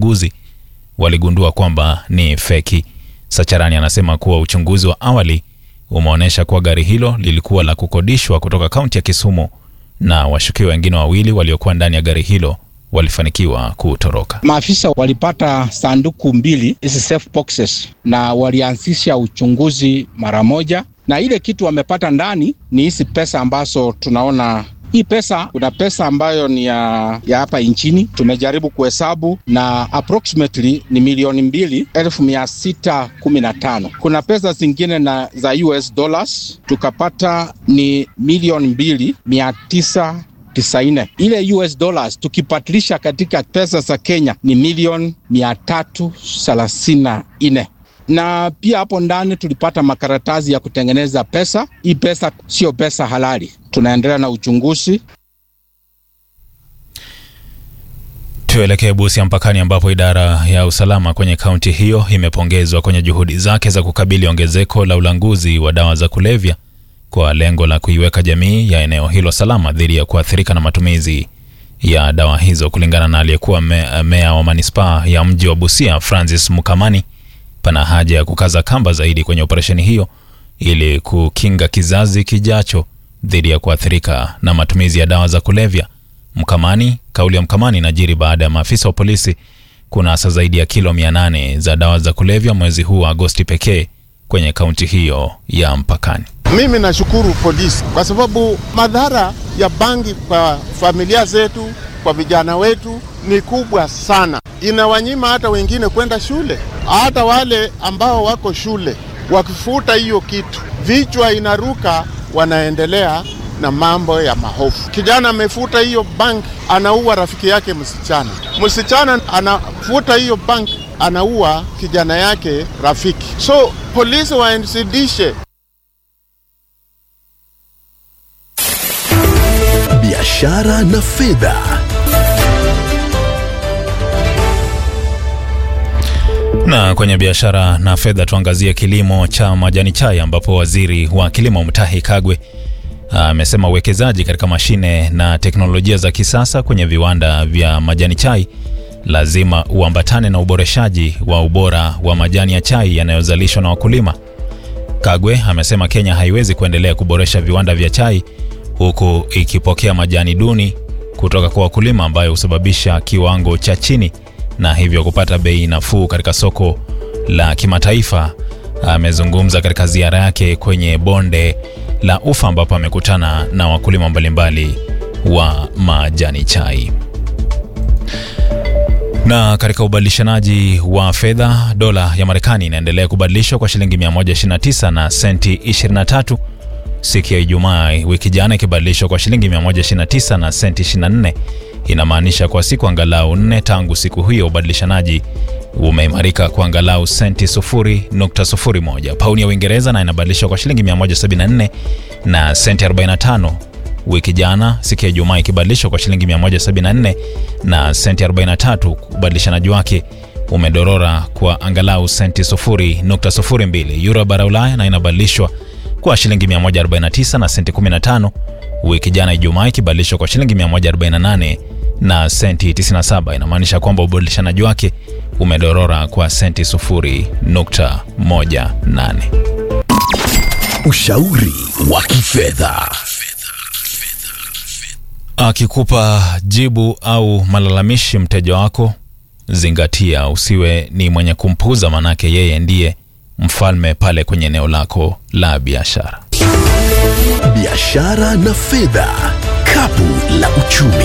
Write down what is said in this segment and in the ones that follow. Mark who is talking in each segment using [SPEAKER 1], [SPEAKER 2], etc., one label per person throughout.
[SPEAKER 1] ukaguzi waligundua kwamba ni feki. Sacharani anasema kuwa uchunguzi wa awali umeonyesha kuwa gari hilo lilikuwa la kukodishwa kutoka kaunti ya Kisumu na washukiwa wengine wawili waliokuwa ndani ya gari hilo walifanikiwa kutoroka.
[SPEAKER 2] Maafisa walipata sanduku mbili hizi safe boxes na walianzisha uchunguzi mara moja, na ile kitu wamepata ndani ni hizi pesa ambazo tunaona hii pesa, kuna pesa ambayo ni ya, ya hapa nchini tumejaribu kuhesabu na approximately ni milioni mbili elfu mia sita kumi na tano. Kuna pesa zingine na za US dollars tukapata ni milioni mbili mia tisa tisaini. Ile US dollars tukipatilisha katika pesa za Kenya ni milioni mia tatu thelathini na nne na pia hapo ndani tulipata makaratasi ya kutengeneza pesa. Hii pesa sio pesa halali. Tunaendelea na uchunguzi.
[SPEAKER 1] Tuelekee Busia mpakani, ambapo idara ya usalama kwenye kaunti hiyo imepongezwa kwenye juhudi zake za kukabili ongezeko la ulanguzi wa dawa za kulevya kwa lengo la kuiweka jamii ya eneo hilo salama dhidi ya kuathirika na matumizi ya dawa hizo. Kulingana na aliyekuwa me, meya wa manispaa ya mji wa Busia Francis Mukamani, pana haja ya kukaza kamba zaidi kwenye operesheni hiyo ili kukinga kizazi kijacho dhidi ya kuathirika na matumizi ya dawa za kulevya. Mkamani, kauli ya Mkamani inajiri baada ya maafisa wa polisi kunasa zaidi ya kilo 800 za dawa za kulevya mwezi huu wa Agosti pekee kwenye kaunti hiyo ya mpakani.
[SPEAKER 3] Mimi nashukuru polisi kwa sababu madhara ya bangi kwa familia zetu, kwa vijana wetu ni kubwa sana. Inawanyima hata wengine kwenda shule, hata wale ambao wako shule wakifuta hiyo kitu, vichwa inaruka, wanaendelea na mambo ya mahofu. Kijana amefuta hiyo bangi, anaua rafiki yake msichana. Msichana anafuta hiyo bangi, anaua kijana yake rafiki. So polisi waensidishe
[SPEAKER 4] biashara na fedha.
[SPEAKER 1] Na kwenye biashara na fedha tuangazie kilimo cha majani chai ambapo waziri wa kilimo Mutahi Kagwe amesema uwekezaji katika mashine na teknolojia za kisasa kwenye viwanda vya majani chai lazima uambatane na uboreshaji wa ubora wa majani ya chai yanayozalishwa na wakulima. Kagwe amesema Kenya haiwezi kuendelea kuboresha viwanda vya chai huku ikipokea majani duni kutoka kwa wakulima ambayo husababisha kiwango cha chini na hivyo kupata bei nafuu katika soko la kimataifa. Amezungumza katika ziara yake kwenye bonde la Ufa ambapo amekutana na wakulima mbalimbali wa majani chai. Na katika ubadilishanaji wa fedha, dola ya Marekani inaendelea kubadilishwa kwa shilingi 129 na senti 23 siku ya Ijumaa wiki jana ikibadilishwa kwa shilingi 129 na senti 24. Inamaanisha kwa siku angalau nne tangu siku hiyo ubadilishanaji umeimarika kwa angalau senti 0.01. Pauni ya Uingereza na inabadilishwa kwa shilingi 174 na senti 45 wiki jana siku ya Ijumaa ikibadilishwa kwa shilingi 174 na senti 43. Ubadilishanaji wake umedorora kwa angalau senti 0.02. Euro bara Ulaya na inabadilishwa kwa shilingi 149 na senti 15 wiki jana Ijumaa ikibadilishwa kwa shilingi 148 na senti 97. Inamaanisha kwamba ubadilishanaji wake umedorora kwa senti 0.18.
[SPEAKER 4] Ushauri wa kifedha.
[SPEAKER 1] Akikupa jibu au malalamishi mteja wako, zingatia, usiwe ni mwenye kumpuuza, manake yeye ndiye mfalme pale kwenye eneo lako la biashara.
[SPEAKER 4] Biashara na fedha, kapu la uchumi.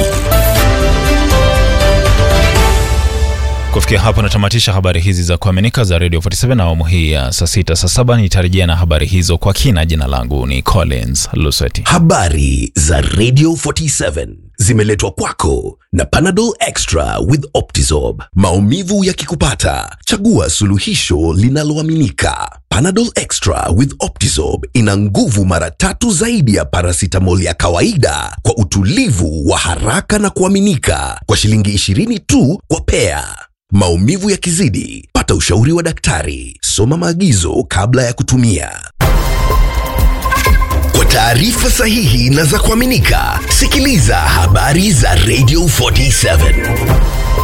[SPEAKER 1] Kufikia hapo natamatisha habari hizi za kuaminika za Radio 47 na awamu hii ya saa sita saa saba nitarejea na habari hizo kwa kina. Jina langu ni Collins Lusweti.
[SPEAKER 4] Habari za Radio 47 zimeletwa kwako na Panadol Extra with Optizorb. Maumivu yakikupata, chagua suluhisho linaloaminika. Panadol Extra with Optizorb ina nguvu mara tatu zaidi ya paracetamol ya kawaida kwa utulivu wa haraka na kuaminika kwa shilingi 20 tu kwa pea. Maumivu yakizidi, pata ushauri wa daktari. Soma maagizo kabla ya kutumia. Kwa taarifa sahihi na za kuaminika, sikiliza habari za Radio 47.